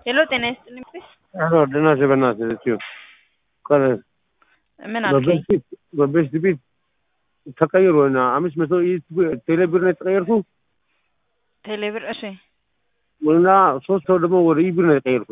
ሄሎ ጤና ይስጥልኝ ፕሊስ አሎ ደህና ነሽ? በእናትህ እትዮ ቀረ ምን አልከኝ? በቤት ቤት ተቀይሮ እና አምስት መቶ ቴሌ ብር ነው የተቀየርኩ ቴሌብር እሺ እና ሶስት ሰው ደግሞ ወደ ኢብር ነው የተቀየርኩ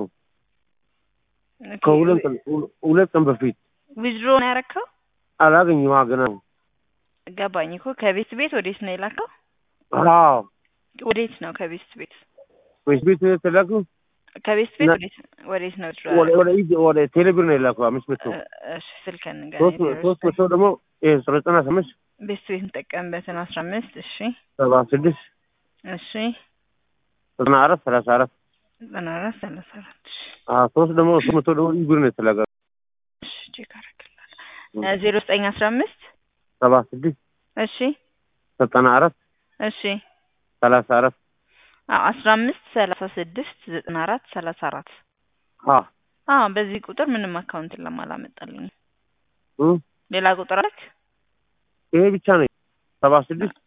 ከሁለት ቀን ሁለት ቀን በፊት ዊዝድሮ ነው ያረከው? አላገኘሁም ገና ገባኝ እኮ ከቤት ቤት ወዴት ነው የላከው? አዎ ወዴት ነው ከቤት ቤት ቤት ቤት ነው የተላኩ ከቤት ቤት ና- ወዴት ወዴት ነው withdraw ወደ ያረከው? ወደ ኢብ- ወደ ቴሌ ብር ነው የላኩ አምስት መቶ እ- እሺ ስልክህን ሶስት ንገረኝ። ሶስት መቶ ደግሞ ይሄ ዘጠና አምስት ቤት ቤት እንጠቀምበትን አስራ አምስት እሺ ሰባ ስድስት እሺ ዘጠና አራት ሰላሳ አራት ዘጠና አራት ሰላሳ አራት እሺ አዎ ሶስት ደግሞ ሶስት መቶ ደግሞ ኢብር ነው የተላከ እሺ ቼክ አደርግልሃለሁ ዜሮ ዘጠኝ አስራ አምስት ሰባ ስድስት እሺ ዘጠና አራት እሺ ሰላሳ አራት አዎ አስራ አምስት ሰላሳ ስድስት ዘጠና አራት ሰላሳ አራት አዎ አዎ በዚህ ቁጥር ምንም አካውንት ለማላመጣልኝ እ ሌላ ቁጥር አለክ? ይሄ ብቻ ነው ሰባ ስድስት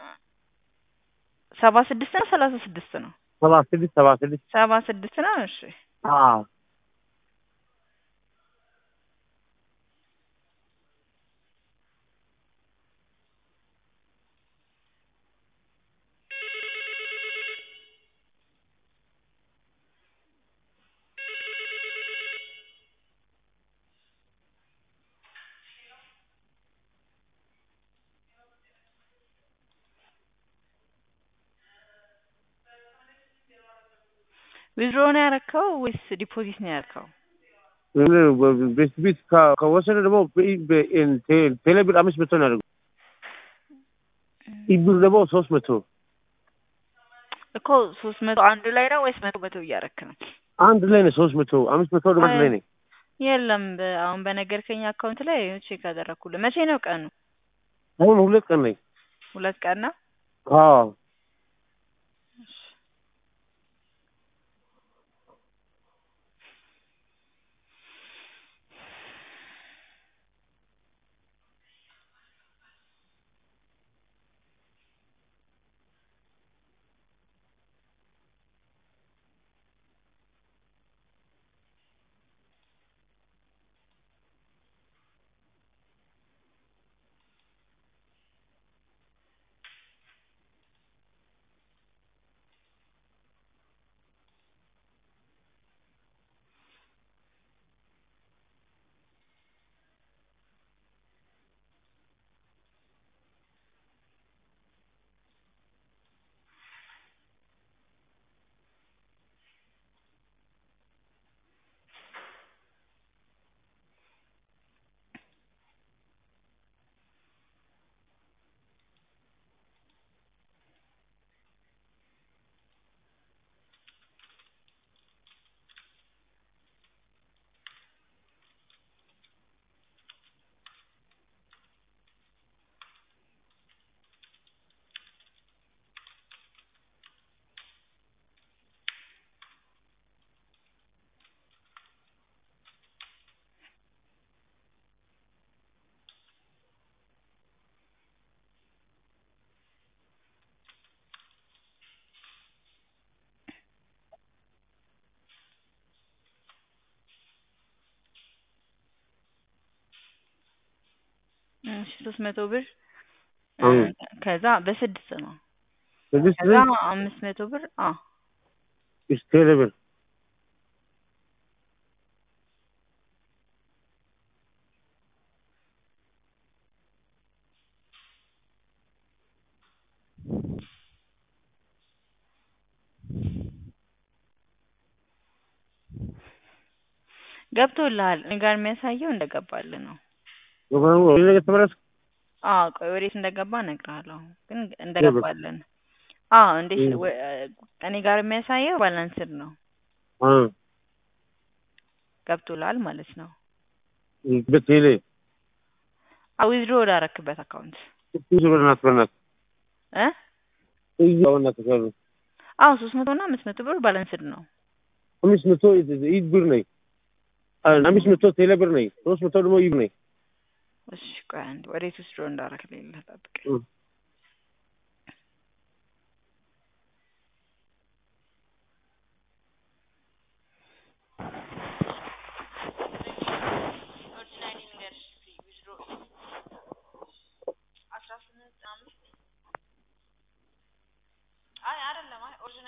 ሰባ ስድስት ነው ሰላሳ ስድስት ነው ሰባ ስድስት ሰባ ስድስት ሰባ ስድስት ነው እሺ አዎ ዊዝድሮ ነው ያረከው ወይስ ዲፖዚት ነው ያረከው? ቤት ቤት ከ- ከወሰደ ደግሞ በኢ- በኢን- ቴ- ቴሌ ብር አምስት መቶ ነው ያደርገው ኢብር ደግሞ ሶስት መቶ እኮ ሶስት መቶ አንዱ ላይ ነው ወይስ መቶ መቶ እያረክ ነው? አንድ ላይ ነው ሶስት መቶ አምስት መቶ ደግሞ አንድ ላይ ነው የለም በ- አሁን በነገርከኝ አካውንት ላይ ቼክ አደረኩልህ። መቼ ነው ቀኑ? አሁን ሁለት ቀን ላይ ሁለት ቀን ነው። አዎ እሺ ሶስት መቶ ብር አዎ። ከዛ በስድስት ነው። ስድስት ከዛ ብር አምስት መቶ ብር አዎ is ቴሌ ብር ገብቶልሃል። እኔ ጋር የሚያሳየው እንደገባልህ ነው። ወደ የተመለስ አዎ ቆይ ወዴት እንደገባ እነግርሃለሁ፣ ግን እንደገባልን አዎ እንዴት እ። ወ- እኔ ጋር የሚያሳየው ባላንስድ ነው። አ ገብቶልሃል ማለት ነው። በቴሌ አዎ ዊዝድሮ ወዳረክበት አካውንት ብዙ በእናት በእናት እ እያው እናት ከሩ አዎ ሶስት መቶ እና አምስት መቶ ብር ባላንስድ ነው። አምስት መቶ ኢድ ብር ነኝ አምስት መቶ ቴሌ ብር ነኝ ሶስት መቶ ደግሞ ኢብ ነኝ እሺ ቆይ አንዴ ወዴት ዊዝድሮ እንዳረክ ሌላ ጠብቅ። እ።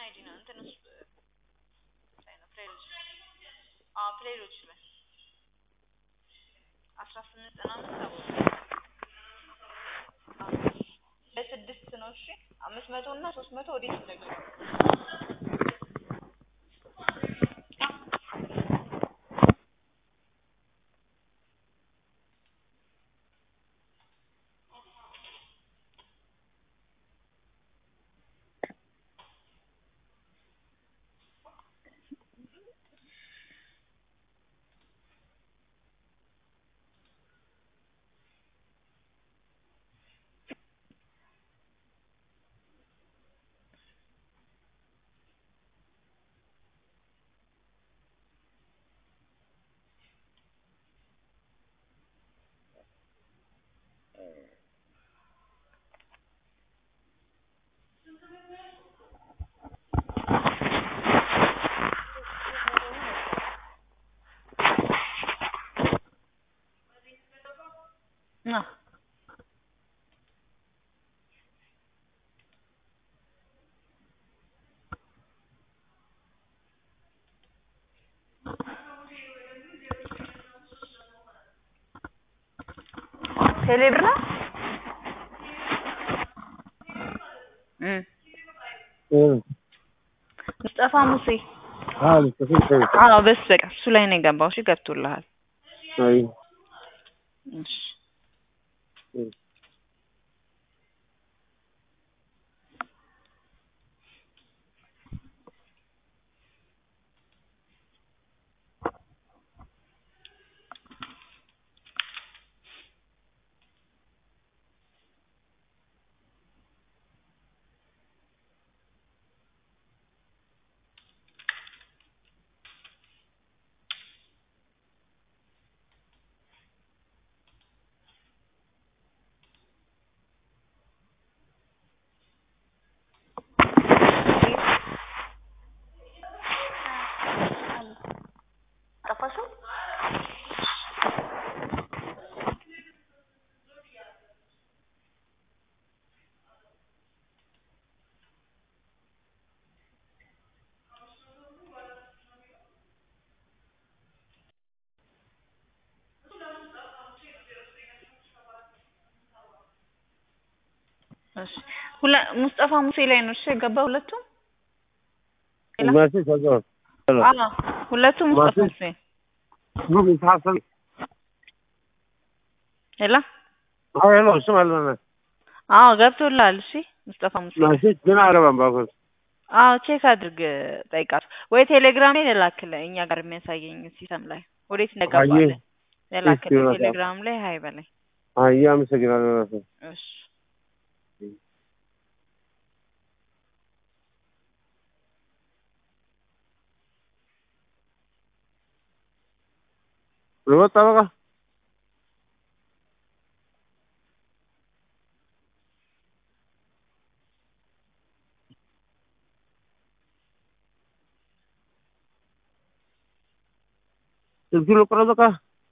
አይዲ ነው እንትን ውስጥ ላይ ነው ፕሌሎች አዎ ፕሌሎች ላይ አስራ ስምንት ዘጠና አምስት ሰባ ለስድስት ነው እሺ አምስት መቶ እና ሶስት መቶ ወዴት እንደገባ ና ቴሌብር ነው እ ሙስጠፋ ሙሴ አዎ ተፈቀደ አዎ በስ በቃ እሱ ላይ ነው የገባው እሺ ገብቶልሃል አይ እሺ ጠፋሽው እሺ ሁለ ሙስጠፋ ሙሴ ላይ ነው እሺ የገባ ሁለቱም ማሲ ተዘው አዎ ሁለቱም ሙስጠፋ ማሲ- ሙሴ ምን ታሰል ሄላ አይ ነው ስም አለና አዎ ገብቶልሃል እሺ ሙስጠፋ ሙሴ ማሲ ግን አረባም ባኮስ አዎ ቼክ አድርግ ጠይቃት ወይ ቴሌግራም ላይ ልላክልህ እኛ ጋር የሚያሳየኝ ሲስተም ላይ ወዴት እንደገባለ አየህ፣ ልላክልህ እስኪ ቴሌግራም ላይ ሀይ በላይ አይ አመሰግናለሁ እሺ ልወጣ በቃ ስልኩን ልቁረጥ በቃ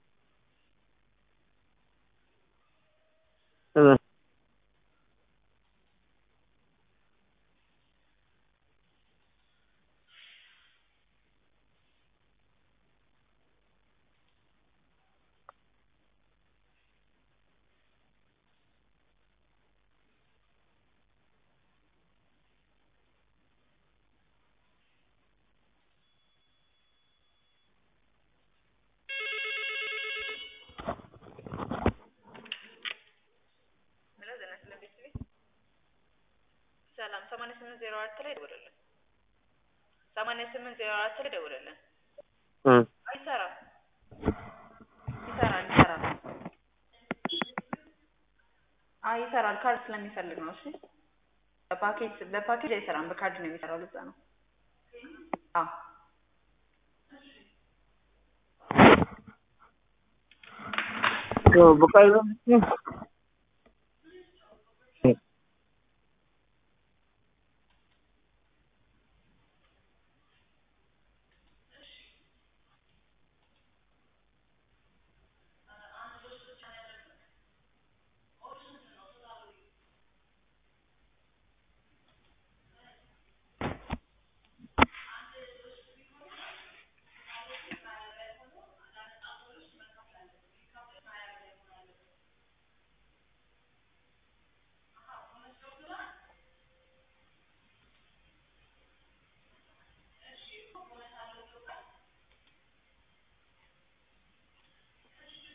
እ ሰላም ሰማንያ ስምንት ዜሮ አራት ላይ ደውልልን ሰማንያ ስምንት ዜሮ አራት ላይ ደውልልን እ አይሰራም ይሰራል ይሰራል አይ ይሰራል ካርድ ስለሚፈልግ ነው እሺ በፓኬጅ በፓኬጅ አይሰራም በካርድ ነው የሚሰራው ለዛ ነው አዎ በቃ ይዘን